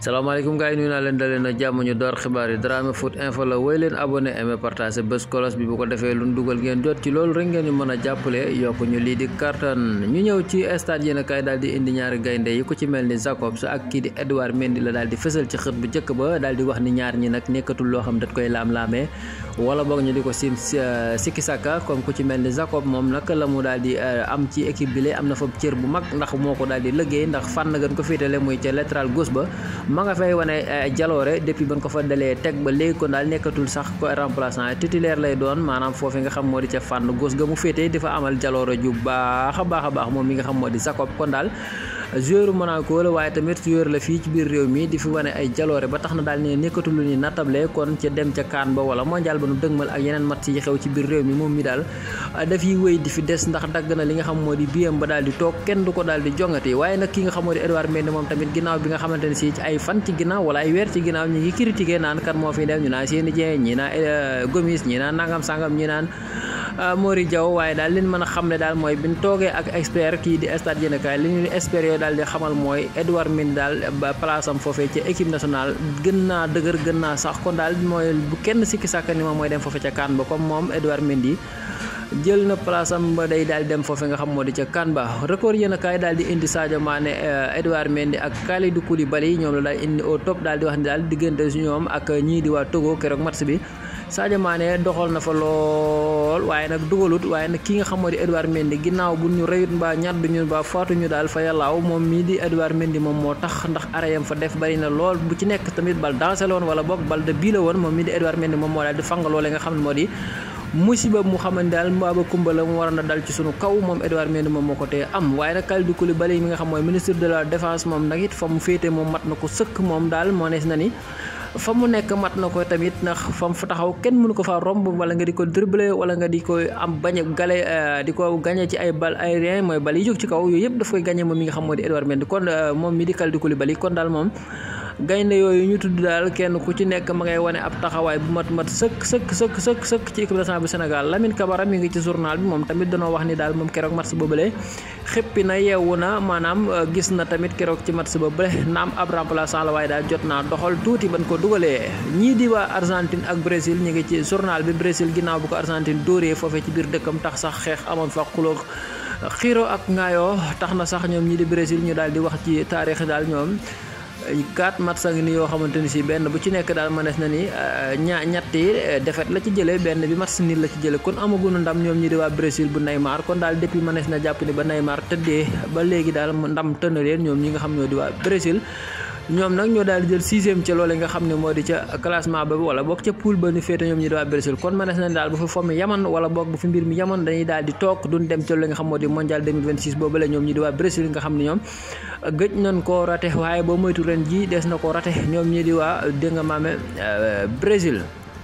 salaamaaleykum gars yi nuyu naa leen dalee na jàmm ñu door xibaar yi Dramé Foot Info la woy leen abonné aimé partagé bés kolos bi bu ko defee lu dugal ngeen jot ci loolu rek ngeen ñu mën a jàppale yokk ñu lii di kartan ñu ñëw ci stade yéen a kaay daal di indi ñaari gaynde yi ku ci mel ni Jacobs ak kii di Edouard Mendy la daal di fësal ci xët bu njëkk ba daal di wax ni ñaar ñi nag nekkatul loo xam dat koy laam-laamee wala boog ñu di ko sim sikki sàkka comme ku ci mel ni Jacob moom nag la mu daal di am ci équipe bi la am na fa cër bu mag ndax moo ko daal di liggéey ndax fànn gën ko féetale muy ca latéral gauche ba ma nga fay wane jaloore depuis ban ko fa dalee teg ba léegi kon daal nekkatul sax ko remplaçant titulaire lay doon maanaam foofu nga xam moo di ca fànn gauche ga mu féetee dafa amal jaloore ju baax a baax a baax moom mi nga xam moo di Jacob kon daal joueur Monaco la waaye tamit joueur la fii ci biir réew mi di fi wane ay jaloore ba tax na daal ne nekkatul lu ni nattable kon ca dem ca kaan ba wala mondial ba nu dëgmal ak yeneen match yi xew ci biir réew mi moom mi daal dafiy wéy di fi des ndax dagg na li nga xam moo di biyam ba daal di toog kenn du ko daal di jongati waaye nag ki nga xam moo di Edouard Mendy moom tamit ginnaaw bi nga xamante ne si ci ay fan ci ginnaaw wala ay weer ci ginnaaw ñi ngi critiqué naan kan moo fi dem ñu naan Seny Dieng ñi naan Gomis ñi naan nangam sangam ñi naan Mori Diaw waaye daal liñ mën a xam ne daal mooy biñ toogee ak expert kii di stade yéenekaay li ñu expert yooyu daal di xamal mooy Edouard Mendy daal ba place am foofee ci équipe nationale gën naa dëgër gën naa sax kon daal mooy bu kenn sikki sàkka ni moom mooy dem foofee ca kaan ba comme moom Edouard Mendy jël na place am ba day daal di dem foofe nga xam moo di ca kan ba record yéen a kaay daal di indi Sadio Mané Edouard Mendy ak Kalidou Koulibaly ñoom la daal indi au top daal di wax ni daal diggante su ñoom ak ñii di waa Togo keroog match bi Sadio Mané doxal na fa lool waaye nag dugalut waaye nag ki nga xam moo di Edouard Mendy ginnaaw bu ñu reyut mbaa ñaddu ñu mbaa faatuñu daal fa yàllaaw moom mii di Edouard Mendy moom moo tax ndax arayam fa def bari na lool bu ci nekk tamit bal dansé la woon wala boog bal de bii la woon moom mii di Edouard Mendy moom moo daal di fang loole nga xam ne moo di musiba mu xamante daal mbaaba kumba la mu waroon a dal ci sunu kaw moom Edouard Mendy moom moo ko tee am waaye nag Kalidou Koulibaly mi nga xam mooy ministre de la défense moom nag it fa mu féete moom mat na ko sëkk moom daal moo nees na ni fa mu nekk mat na ko tamit ndax fa mu fa taxaw kenn mënu ko faa romb wala nga di ko dribbler wala nga di ko am bañ a gale di ko gagné ci ay bal aérien mooy bal yi jóg ci kaw yooyu yëpp daf koy gagné moom mi nga xam moo di Edouard Mendy kon moom mi di Kalidou Koulibaly kon daal moom gaynde yooyu ñu tudd daal kenn ku ci nekk ma ngay wane ab taxawaay bu mat mat sëkk sëkk sëkk sëkk sëkk ci équipe nationale bu Sénégal Lamine Camara mi ngi ci journal bi moom tamit danoo wax ni daal moom keroog match boobule xëppi na yeewu na maanaam gis na tamit keroog ci match boobule naam ab remplaçant la waaye daal jot naa doxal tuuti ban ko dugalee ñii di waa Argentine ak Brésil ñu ngi ci journal bi Brésil ginnaaw bu ko Argentine dóoree foofee ci biir dëkkam tax sax xeex amoon fa xuloo xiiro ak ngaayoo tax na sax ñoom ñii di Brésil ñu daal di wax ci taarix daal ñoom quatre match ngi ni yoo xamante ni si benn bu ci nekk daal mënees na ni ña ñetti defet la ci jëlee benn bi match nil la ci jëlee kon amaguñu ndam ñoom ñi di waa Brésil bu Neymar kon daal depuis mënees na jàpp ni ba Neymar tëddee ba léegi daal ndam tënn leen ñoom ñi nga xam ñoo di waa Brésil ñoom nag ñoo daal di jël sixième ca loole nga xam ne moo di ca classement ba wala boog ca poule ba ñu féete ñoom ñi di waa Brésil kon mënees na daal bu fi fomm yaman wala boog bu fi mbir mi yaman dañuy daal di toog duñ dem ca loole nga xam moo di mondial 2026 boobu la ñoom ñi di waa Brésil nga xam ne ñoom gëj nañ koo rate waaye boo moytu ren ji des na ko rate ñoom ñi di waa dégg nga maame Brésil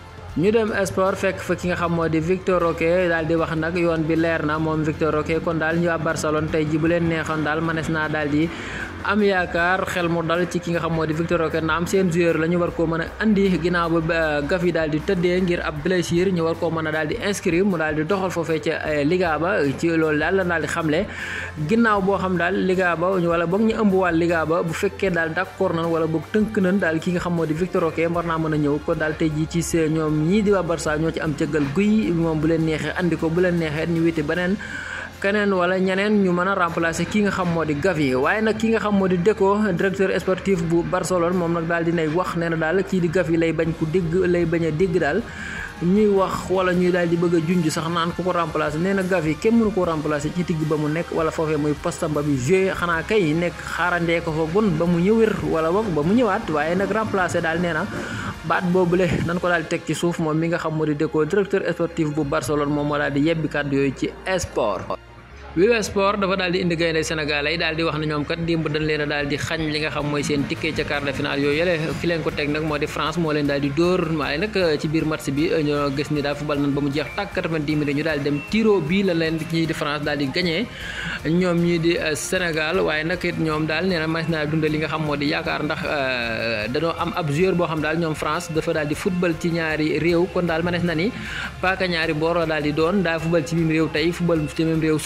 ñu dem sport fekk fa ki nga xam moo di Victor Roque daal di wax nag yoon bi leer na moom Victor Roque kon daal ñu waa Barcelone tey ji bu leen neexoon daal mënees naa daal di am yaakaar xel mu dal ci ki nga xam moo di Victor Roque na am seen joueur la ñu war koo mën a andi ginnaaw ba Gavi daal di tëddee ngir ab blessure ñu war koo mën a daal di inscrire mu daal di doxal foofee ca Liga ba ci loolu daal la daal di xamle ginnaaw boo xam daal Liga ba wala boog ñu ëmb waa Liga ba bu fekkee daal d'accord nañ wala boog tënk nañ daal ki nga xam moo di Victor Roque war naa mën a ñëw kon daal tey jii ci see ñoom ñii di waa Barça ñoo ci am cëggal guy moom bu leen neexee andi ko bu leen neexee ñu witi beneen keneen wala ñeneen ñu mën a remplacer ki nga xam moo di Gavi waaye nag ki nga xam moo di Deco directeur sportif bu Barcelone moom nag daal dinay wax nee na daal kii di Gavi lay bañ ku dégg lay bañ a dégg daal ñuy wax wala ñuy daal di bëgg a junj sax naan ku ko remplacer nee na Gavi kenn mënu ko remplacer ci digg ba mu nekk wala foofee muy postam ba bi joué xanaa kay nekk xaarandee ko fa gun ba mu ñëwër wala boog ba mu ñëwaat waaye nag remplacer daal nee na baat boobule nan ko daal di teg ci suuf moom mi nga xam moo di Deco directeur sportif bu Barcelone moom moo daal di yebbi kàddu yooyu ci sport. Wii Sport dafa daal di indi gaynde Sénégal yi daal di wax ne ñoom kat dimb dañ leen a daal di xañ li nga xam mooy seen ticket ca quart de finale yooyu yële fi leen ko teg nag moo di France moo leen daal di dóor waaye nag ci biir match bi ñoo gis ni daal football nañ ba mu jeex tàkk 90 minutes ñu daal di dem tiro bii la leen ñii di France daal di gagné ñoom ñii di Sénégal waaye nag it ñoom daal nee na mas naa dundal li nga xam moo di yaakaar ndax dañoo am ab joueur boo xam daal ñoom France dafa daal di football ci ñaari réew kon daal manees na ni paaka ñaari boor la daal di doon daa football ci biir réew tey football ci même réew suba ndax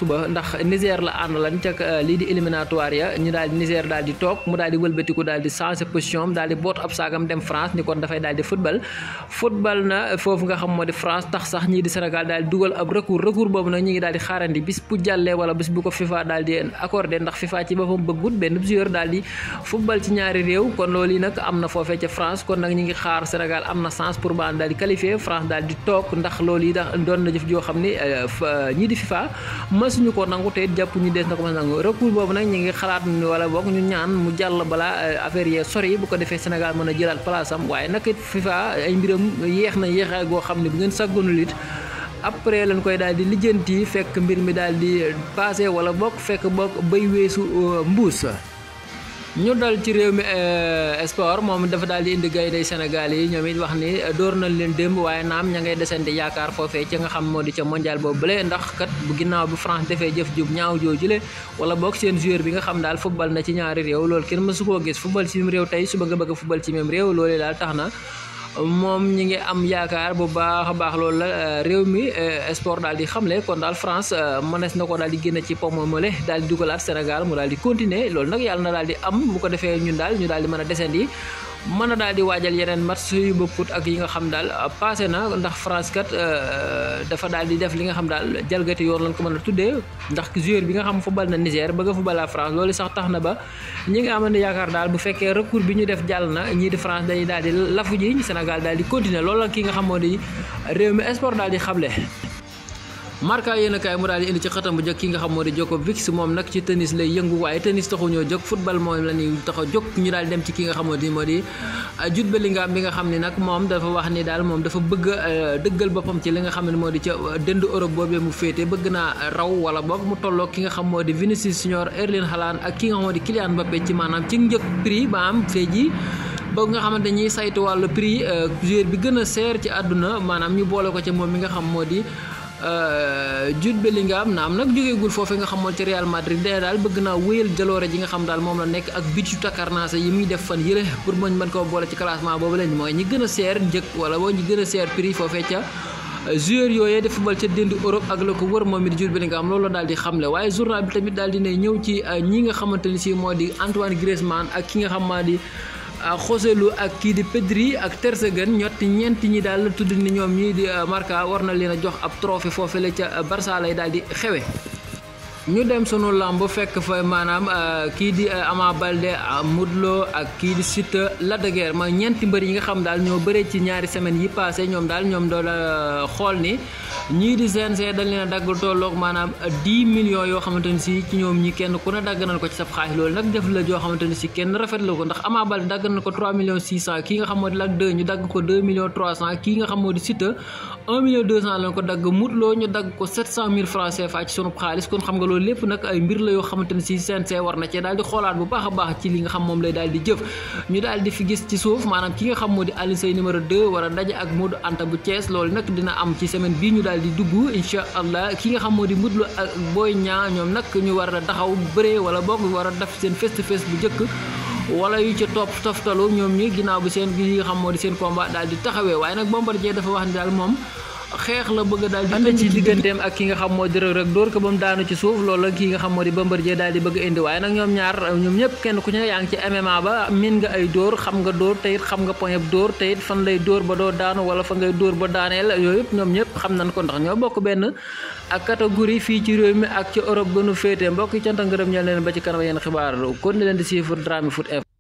ndax Niger la àndalan ca lii di éliminatoire ya ñu daal di Niger daal di toog mu daal di wëlbatiku daal di changer position daal di boot ab saagam dem France ni kon dafay daal di football football na foofu nga xam moo di France tax sax ñii di Sénégal daal di dugal ab recours recours boobu nag ñu ngi daal di xaarandi bis bu jàllee wala bis bu ko FIFA daal di accordé ndax FIFA ci boppam bëggut benn joueur daal di football ci ñaari réew kon loolu yi nag am na foofee ca France kon nag ñu ngi xaar Sénégal am na chance pour ba daal di qualifié France daal di toog ndax loolu yi dax doon na jëf joo xam ni ñii di FIFA mësuñu ko nangu te it jàpp ñu dees na ko mës nangu recours boobu nag ñu ngi xalaat wala boog ñu ñaan mu jàll balaa affaire yee sori bu ko defee Sénégal mën a jëlaat place am waaye nag it FIFA ay mbiram yéex na yéexaay goo xam ne bu ngeen sàggoonul it après lañ koy daal di lijjanti fekk mbir mi daal di passé wala bokk fekk bokk bay weesu mbuus ñu dal ci réew mi sport moom dafa daal di indi gaynde Sénégal yi ñoom it wax ni door nañ leen démb waaye naam ña ngay desandi yaakaar foofee ca nga xam moo di ca mondial boobu bële ndax kat bu ginnaaw bi France defee jëf jub ñaaw joojule wala boog seen joueur bi nga xam daal football na ci ñaari réew loolu kenn mësu koo gis football ci même réew tey suba nga bëgg football ci même réew loolu daal tax na moom ñi ngi am yaakaar bu baax a baax loolu la réew mi sport daal di xamle kon daal France mënees na ko daal di génne ci pomme mole daal di dugalaat Sénégal mu daal di continuer loolu nag yàlla na daal di am bu ko defee ñun daal ñu daal di mën a descendi mën a daal di waajal yeneen match yu bokkut ak yi nga xam daal passé na ndax France kat dafa daal di def li nga xam daal jalgati yoon lañ ko mën a tuddee ndax joueur bi nga xam football na Niger bëgg a football la France loolu sax tax na ba ñi nga amoon yaakaar daal bu fekkee recours bi ñu def jàll na ñii di France dañuy daal di lafu ji Sénégal daal di continuer loolu la ki nga xam moo di réew mi sport daal di xamle. Marca yéen a kaay mu daal di indi ci xëtam bu njëkk ki nga xam moo di Djokovic moom nag ci tennis lay yëngu waaye tennis taxu ñoo jóg football moom la ñuy tax a jóg ñu daal dem ci ki nga xam moo di moo di Jude Bellingham bi nga xam ne nag moom dafa wax ni daal moom dafa bëgg a dëggal boppam ci li nga xam ne moo di ca dënd Europe boobee mu féete bëgg naa raw wala boog mu tolloo ki nga xam moo di Vinicius Junior Erling Haaland ak ki nga xam moo di Kylian Mbappé ci maanaam ci njëkk prix ba am fee ji boog nga xamante ñiy saytu wàllu prix joueur bi gën a seer ci àdduna maanaam ñu boole ko ci moom mi nga xam moo di Jude Bellingham naam nag jógeegul foofee nga xamoon ci Real Madrid dee daal bëgg naa wéyal jaloore ji nga xam daal moom la nekk ak bit yu takkarnaase yi muy def fan yële pour mën mën koo boole ci classement boobu lañ mooy ñi gën a seer njëkk wala boo ñi gën a seer prix foofee ca joueur yooyee di football ca dénd Europe ak la ko wër moom it Jude Bellingham loolu daal di xamle waaye journal bi tamit daal di ne ñëw ci ñi nga xamante ni si moo di Antoine Griezmann ak ki nga xam maa di Joselu ak kii di Pedri ak Ter Stegen ñotti ñeenti ñi daal la tudd ni ñoom ñii di Marca war na leen a jox ab trophée foofu la ca Barça lay daal di xewe ñu dem sunu lamb fekk fa maanaam kii di Ama Baldé Modou Lo ak kii di Siteu Lac de Guiers ma ñeenti mbër yi nga xam daal ñoo bëree ci ñaari semaines yi passé ñoom daal ñoom doon xool ni ñii di CNG dañ leen a dagg tolloog maanaam 10 millions yoo xamante ni si ci ñoom ñi kenn ku ne dagg nañ ko ci sab xaalis loolu nag def la joo xamante ni si kenn rafetlu ko ndax Ama Baldé dagg nañ ko 3 millions 600 kii nga xam moo di Lac 2 ñu dagg ko 2 millions 300 kii nga xam moo di Siteu 1 million 200 lañ ko dagg Modou Lo ñu dagg ko 700 000 francs CFA ci sunu xaalis kon xam nga loolu lépp nag ay mbir la yoo xamante ne si CNG war na cee daal di xoolaat bu baax a baax ci li nga xam moom lay daal di jëf ñu daal di fi gis ci suuf maanaam ki nga xam moo di Alioune Seye numéro 2 war a daje ak Modou Anta bu Thiès loolu nag dina am ci semaine bii ñu daal di dugg incha allah ki nga xam moo di Modou Lo ak Boy Niang ñoom nag ñu war a taxaw bëree wala boog war a def seen face to face bu njëkk wala yu ca topp toftalu ñoom ñi ginnaaw bi seen gi nga xam moo di seen combat daal di taxawee waaye nag Bombardier dafa wax ni daal moom xeex la bëgg daal di ànd ci digganteem ak ki nga xam moo di Reug Reug dóor ko ba mu daanu ci suuf loolu la ki nga xam moo di Bombardier daal di bëgg indi waaye nag ñoom ñaar ñoom ñëpp kenn ku ci ne yaa ngi ci MMA ba min nga ay dóor xam nga dóor te it xam nga point dóor te it fan lay dóor ba doo daanu wala fa ngay dóor ba daaneel yooyu yëpp ñoom ñëpp xam nañ ko ndax ñoo bokk benn ak catégorie fii ci réew mi ak ci Europe gënu féete mbokk yi cant ngërëm ñeel leen ba ci kanam yéen xibaar kon ni leen di suivre Dramé Foot